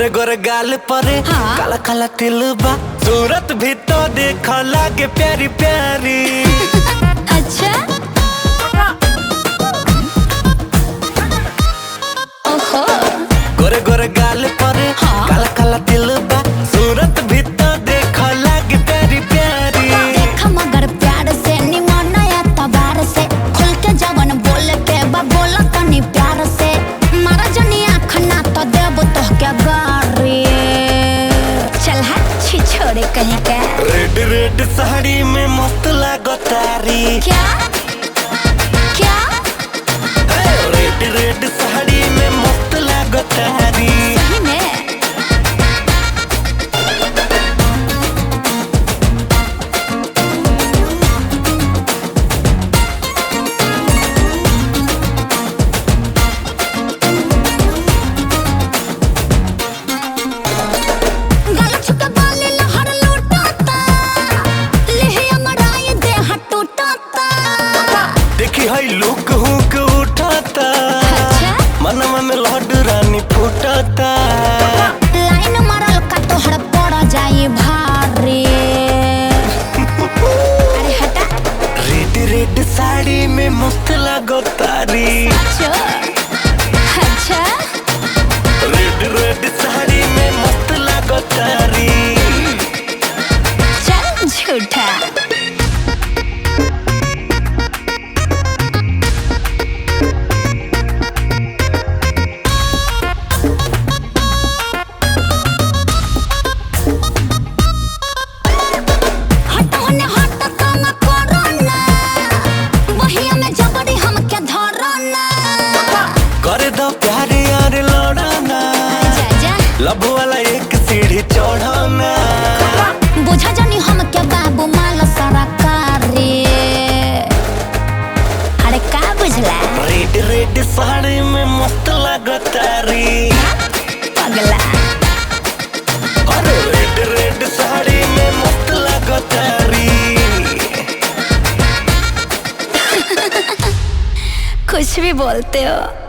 गोरे गोरे गाल परे हाँ। काला काला तिल बा सूरत भी तो देख लागे प्यारी प्यारी अच्छा ओहो गोरे गोरे गाल परे हाँ। काला काला तिल बा सूरत भी तो देख लागे प्यारी प्यारी देख मगर प्यार से निमन या तबार से खुल के जवन बोले के बा बोला तनी प्यार से मारा जनी आँख ना तो देब तो क्या गारी चल हट छी छोड़े कहीं के रेड रेड साड़ी में मस्त लागो तारी क्या क्या रेड रेड साड़ी में मस्त लागो तारी सही में गला छुके बाली लहर लूटाता लेहे अमराई देह टूटाता देखी है लुक हुक उठाता अच्छा? मनवा में लहड रानी फूटता लाइन मारल का तोहर पड़ जाई भारी अरे हटा रेड रेड साड़ी में मस्त लागो तारी चो अच्छा रेड रेड साड़ी में मस्त लागो तारी चल झूठा हट होने हट काम करो ना वही में जबरी हमके धरो ना करे दो प्यारे यार लौड़ाना जा जा लब वाला एक सीढ़ी चढ़ाना बुझा जानी हमके बाबू माल सरकारी अरे का बुझला रेड रेड साड़ी में मस्त लागो तारी पगला अरे रेड रेड साड़ी में मस्त लागो तारी कुछ भी बोलते हो